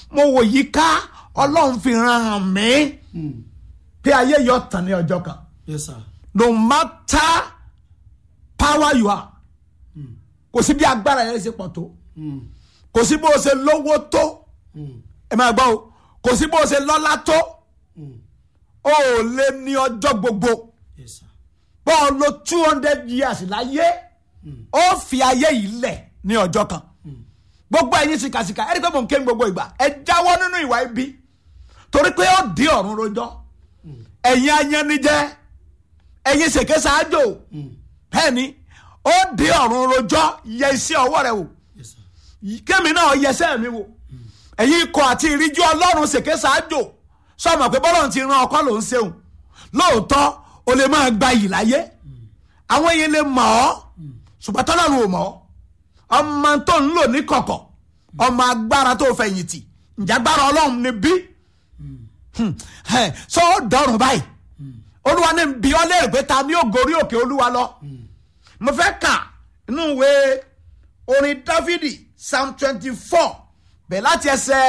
mo wò yí ká ọlọ́run fi ran hàn mí pé ayé yọ tàn ní ọjọ́ kan yes sir no matter power you are kò sí bí agbára yẹn ṣe pọ̀ tó kò sí bó o ṣe lówó tó ẹ máa gbọ́ o kò sí bó o ṣe lọ́lá tó o ò lè ní ọjọ́ gbogbo yes sir bọ́ ọ lo two hundred years láyé ó fi ayé yìí lẹ̀ ní ọjọ́ kan gbogbo ẹ̀yin sìkàsìkà ẹ̀rí pé mò ń ké ní gbogbo ìgbà ẹ jáwọ́ nínú ìwà ibi torí pé ó di ọ̀run rojọ́ ẹ̀yin ayanijẹ́ ẹ̀yin ṣèké ṣáájò bẹ́ẹ̀ ni ó di ọ̀run rojọ́ yẹ iṣẹ́ ọwọ́ rẹ wò yes sir kémi náà yẹsẹ́ mi wò ẹ̀yin ikọ̀ àti ìríjú ọlọ́run ṣèké ṣáájò sọmọ pé bọ́lọ̀ ti ran ọkọ ló ń ṣeun lóòótọ́ o lè máa gba yìí láyé àwọn yẹn lè mọ̀ ọ́ ṣùgbọ́n tọ́lọ́run ò mọ̀ ọ́ ọmọ tó ń lò ní kọ̀kọ̀ ọmọ agbára tó fẹ̀yìntì ǹjẹ́ agbára ọlọ́run ni bí sọ ó dọ̀rùn báyìí olúwa ní bí ọ léèrè pé ta ni ó gorí òkè olúwa lọ mo fẹ́ kà nínú ìwé orin dáfídì psalm twenty four bẹ̀ láti ẹsẹ̀